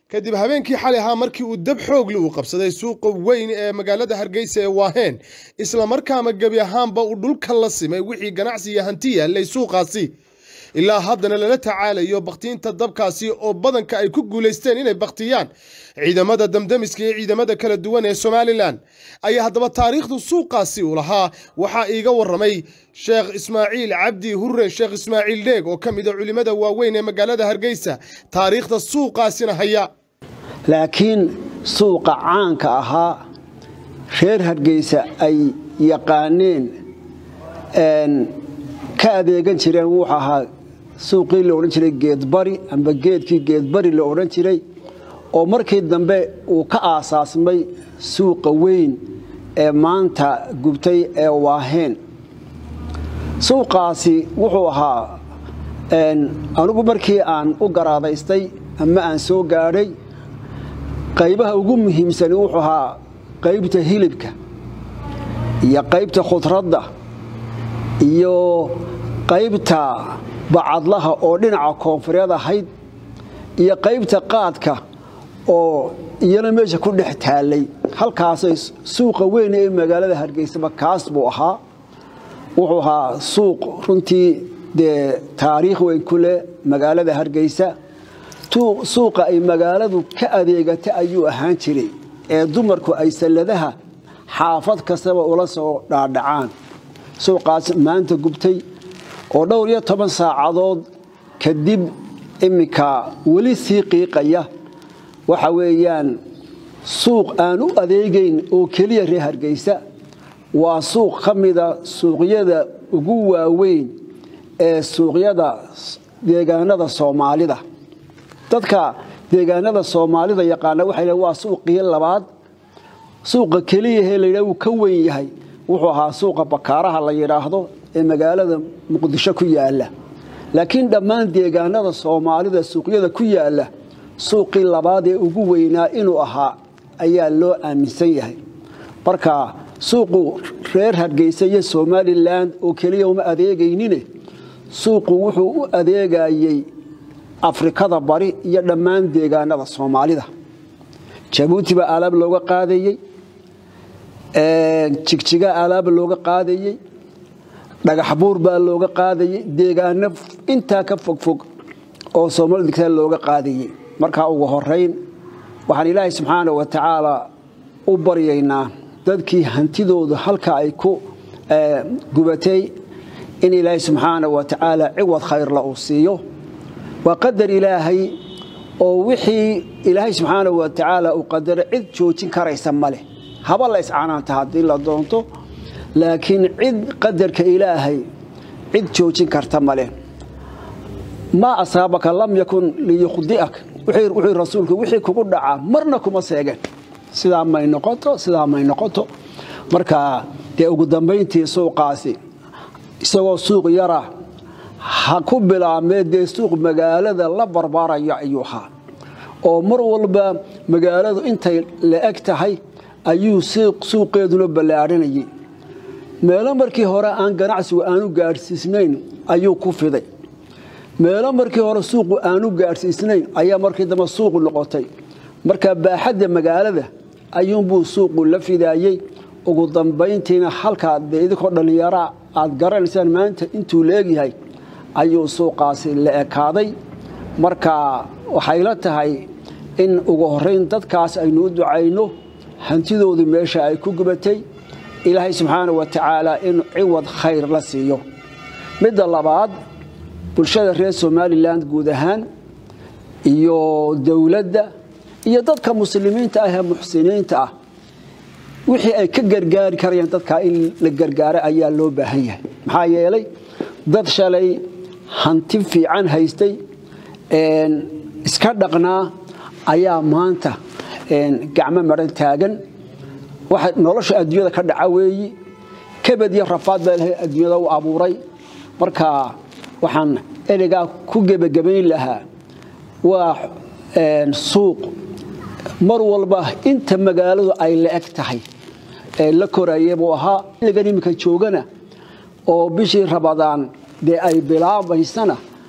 kadib habeenkii xalay ahaa markii uu dab xoogli uu qabsaday suuqa weyn ee magaalada hargeysa ee waaheen islamarkaana gebi ahaanba uu dhulka la simay wixii ganacsi iyo hanti yaallay suuqaasi ilaa haddana lala tacaalayo bakhtiinta dabkaasi oo badanka ay ku guulaysteen inay bakhtiyaan ciidamada damdamiska iyo ciidamada kala duwan ee somalilan ayaa haddaba taariikhdu suuqaasi uu lahaa waxaa iiga waramay sheekh ismaaciil cabdi hurre sheekh ismaaciil dheeg oo ka mid a culimmada waaweyn ee magaalada hargeysa taariikhda suuqaasina haya laakiin suuqa caanka ahaa reer hargeysa ay yaqaaneen ka adeegan jireen wuxuu ahaa suuqii la odhan jiray geedbari amba geedkii geedbari la odhan jiray oo markii dambe uu ka aasaasmay suuqa weyn ee maanta gubtay ee waaheen suuqaasi wuxuu ahaa anigu markii aan u garaadaystay ama aan soo gaadhay qaybaha ugu muhiimsani wuxuu ahaa qaybta hilibka iyo qaybta khudradda iyo qaybta bacadlaha oo dhinaca koonfureed ahayd iyo qaybta qaadka oo iyana meesha ku dhex taallay halkaasay suuqa weyn ee magaalada hargeysaba kaas buu ahaa wuxuu ahaa suuq runtii dee taariikh weyn ku leh magaalada hargeysa suuqa ay magaaladu ka adeegata ayuu ahaan jiray ee dumarku ay salladaha xaafad kastaba ula soo dhaadhacaan suuqaas maanta gubtay oo dhowr iyo toban saacadood kadib iminka weli sii qiiqaya waxa weeyaan suuq aan u adeegayn oo keliya reer hargeysa waa suuq ka mida suuqyada ugu waaweyn ee suuqyada deegaanada soomaalida dadka deegaanada soomaalida yaqaana waxay waa suuqii labaad suuqa keliyahee layidhah wuu ka weyn yahay wuxuu ahaa suuqa bakaaraha la yidhaahdo ee magaalada muqdisho ku yaala laakiin dhammaan deegaanada soomaalida suuqyada ku yaala suuqii labaad ee ugu weynaa inuu ahaa ayaa loo aaminsan yahay marka suuqu reer hargeysa iyo somalilan oo keliya uma adeegaynine suuqu wuxuu u adeegayey afrikada bari iyo dhammaan deegaanada soomaalida jabuuti baa alaab looga qaadayey jigjiga alaaba looga qaadayey dhagax buur baa looga qaadayey deegaano intaa ka fogfog oo soomaalida degtaa looga qaadayey markaa ugu horayn waxaan ilaahay subxaana wa tacaala u baryaynaa dadkii hantidooda halka ay ku gubatay in ilaahay subxaana wa tacaala ciwad khayrla uu siiyo waa qadar ilaahay oo wixii ilaahay subxaana wa tacaala uu qadaro cid joojin karaysa maleh haba la iscanaanta haddii la doonto laakiin cid qadarka ilaahay cid joojin karta maleh maa asaabaka lam yakun liyukhdi'ak wuxuu rasuulku wixii kugu dhacaa marna kuma seegeen sidaa may noqoto sidaa may noqoto marka dee ugu dambayntii suuqaasi isagoo suuq yara ha ku bilaabmee dee suuq magaalada la barbaaraya ayuu ahaa oo mar walba magaaladu intay la eg tahay ayuu suuqeeduna ballaadhanayay meelo markii hore aan ganacsigu aanu gaadhsiisnayn ayuu ku fiday meelo markii hore suuqu aanu gaadhsiisnayn ayaa markii dambe suuqu noqotay marka baaxadda magaalada ayuunbuu suuqu la fidaayey ugu dambayntiina halkaa dee idinkoo dhallinyaraa aad garanaysaan maanta intuu leegyahay ayuu suuqaasi la ekaaday marka waxay la tahay in ugu horrayn dadkaas aynu u ducayno hantidoodu meesha ay ku gubatay ilaahay subxaana wa tacaala in ciwad khayr la siiyo midda labaad bulshada reer somalilan guud ahaan iyo dowladda iyo dadka muslimiinta ah ee muxsiniinta ah wixii ay ka gargaari karayaan dadkaa in la gargaaro ayaa loo baahan yahay maxaa yeelay dad shalay hanti fiican haystay iska dhaqnaa ayaa maanta gacmo maran taagan waxa nolosha adduunyada ka dhaca weeyi kabad iyo rafaad baa ilahay adduunyada u abuuray marka waxaan ereygaa ku gebagabayn lahaa waa suuq mar walba inta magaaladu ay la eg tahay la koraya buu ahaa xilligan iminka joogana oo bishii rabadaan dee ay bilaabaysana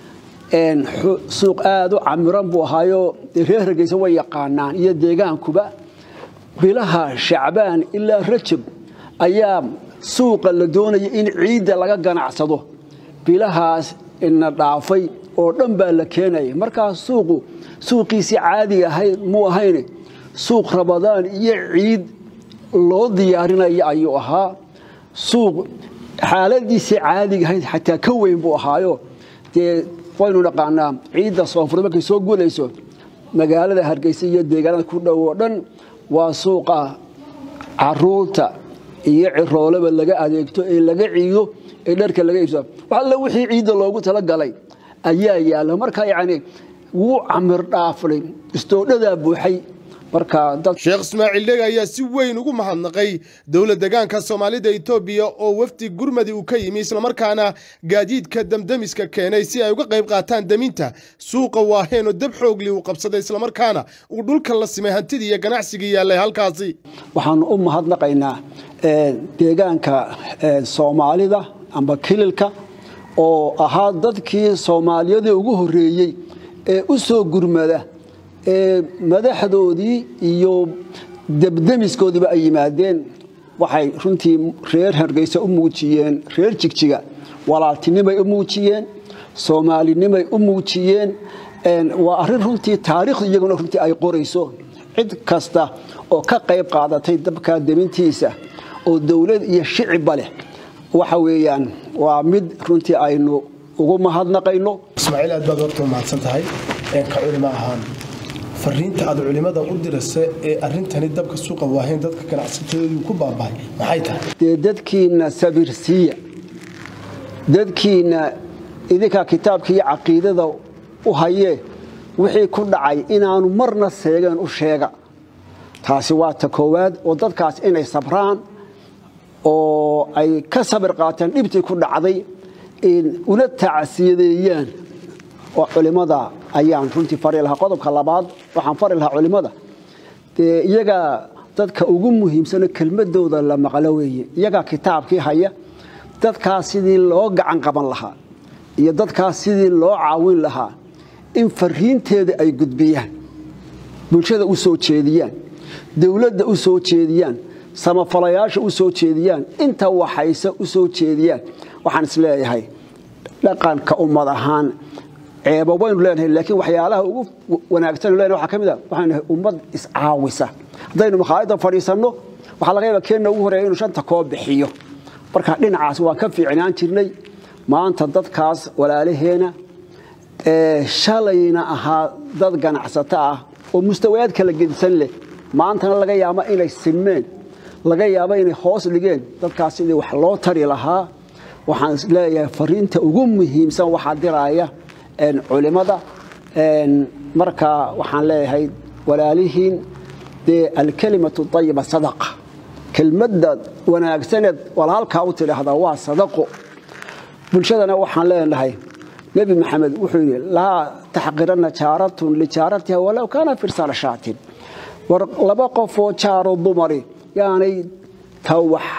suuq aada u camiran buu ahaayo reer hargeysa way yaqaanaan iyo deegaankuba bilaha shacbaan ilaa rajab ayaa suuqa la doonaya in ciidda laga ganacsado bilahaas ina dhaafay oo dhan baa la keenaya markaa suuqu suuqiisii caadiga ahayd muu ahayne suuq rabadaan iyo ciid loo diyaarinaya ayuu ahaa suuq xaaladiisii caadiga ahayd xataa ka weyn buu ahaayo dee waynu dhaqaanaa ciidda soonfur markay soo gulayso magaalada hargeysa iyo deegaanada ku dhow oo dhan waa suuqa caruurta iyo ciroolaba laga adeegto ee laga ciido ee dharka laga iibsado wax alle wixii ciidda loogu talagalay ayaa yaalla marka yacni wuu camir dhaaflay istoodhadaa buuxay sheekh ismaaciil dhega ayaa si weyn ugu mahadnaqay dowla degaanka soomaalida etoobiya oo wafdi gurmadi uu ka yimi islamarkaana gaadiidka damdamiska keenay si ay uga qayb qaataan deminta suuqa waaheen oo dab xoogli uu qabsaday islamarkaana uu dhulka la simay hantidii iyo ganacsigii yaallay halkaasi waxaanu u mahadnaqaynaa deegaanka soomaalida amba kililka oo ahaa dadkii soomaaliyadii ugu horreeyey ee u soo gurmada ee madaxdoodii iyo debdemiskoodiiba ay yimaadeen waxay runtii reer hargeysa u muujiyeen reer jigjiga walaaltinimay u muujiyeen soomaalinimay u muujiyeen waa arrin runtii taariikhdu iyaguna runtii ay qorayso cid kasta oo ka qayb qaadatay dabkaa demintiisa oo dowlad iyo shicibba leh waxa weeyaan waa mid runtii aynu ugu mahadnaqayno ismaaciil aad baad horta umahadsan tahay ka culimo ahaan fariinta aad culimada u dirasa ee arintani dabka suuqa waaheen dadka ganacsatadoodu ku baabahay maxay tahay dee dadkiina sabirsiiya dadkiina idinkaa kitaabka iyo caqiidada u hayee wixii ku dhacay inaanu marna seegeen u sheega taasi waa ta koowaad oo dadkaas inay sabraan oo ay ka sabir qaataan dhibtii ku dhacday una tacsiyadeeyaan oo culimada ayaan runtii fari lahaa qodobka labaad waxaan fari lahaa culimada dee iyagaa dadka ugu muhiimsano kelmadooda la maqlo weeye iyagaa kitaabkii haya dadkaas sidii loo gacan qaban lahaa iyo dadkaas sidii loo caawin lahaa in fariinteeda ay gudbiyaan bulshada u soo jeediyaan dowladda u soo jeediyaan samafalayaasha u soo jeediyaan inta waxayse u soo jeediyaan waxaan isleeyahay dhaqanka ummad ahaan ceeba waynu leenahay laakiin waxyaalaha ugu wanaagsan leenahay waxaa ka mid ah waxaan nahay ummad iscaawisa haddaynu makhaayadda fadhiisanno waxaa laga yaabaa keenna ugu horeeya inuu shanta koo bixiyo marka dhinacaas waan ka fiicnaan jirnay maanta dadkaas walaalaheena shalayna ahaa dad ganacsato ah oo mustawayaad kala gedisan leh maantana laga yaabo inay sinmeen laga yaabo inay hoos dhigeen dadkaas sidii wax loo tari lahaa waxaan isleeyahay fariinta ugu muhiimsan waxaa diraya culimada marka waxaan leeyahay walaalihiin dee alkelimatu ayiba sadaqa kelmadda wanaagsaneed walaalkaa u tidhaahdaa waa sadaqo bulshadana waxaan leenahay nebi maxamed wuxuu yidhi laa taxqiranna jaaratun lijaaratiha walow kaana firsala shaatin war laba qofoo jaaro dumari yaanay ta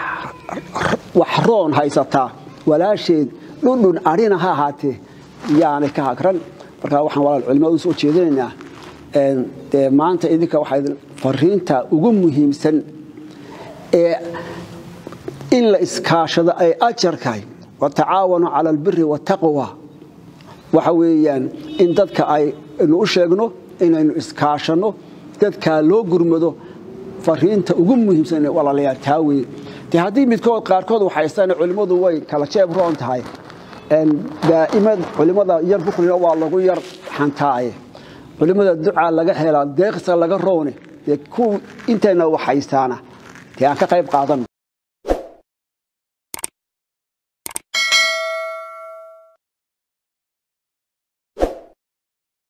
wax roon haysataa walaasheed dhundhun adhina ha ahaatee yaanay ka hagran markaa waxaan walaal culimada u soo jeedinaynaa dee maanta idinka waxaa fariinta ugu muhiimsan ee in la iskaashado ay ajarkahay watacaawanuu cala albiri waataqwa waxa weeyaan in dadka aynu u sheegno inaynu iskaashanno dadkaa loo gurmado fariinta ugu muhiimsan walaalayaal taa weye dee haddii midkood qaarkood waxaystaan culimmadu way kala jeeb roon tahay daa'imad culimmada yar buklina waa lagu yar xantaaye culimmada ducaa laga helaa deeqsa laga roone dee ku intayna waxaystaana dee aan ka qayb qaadan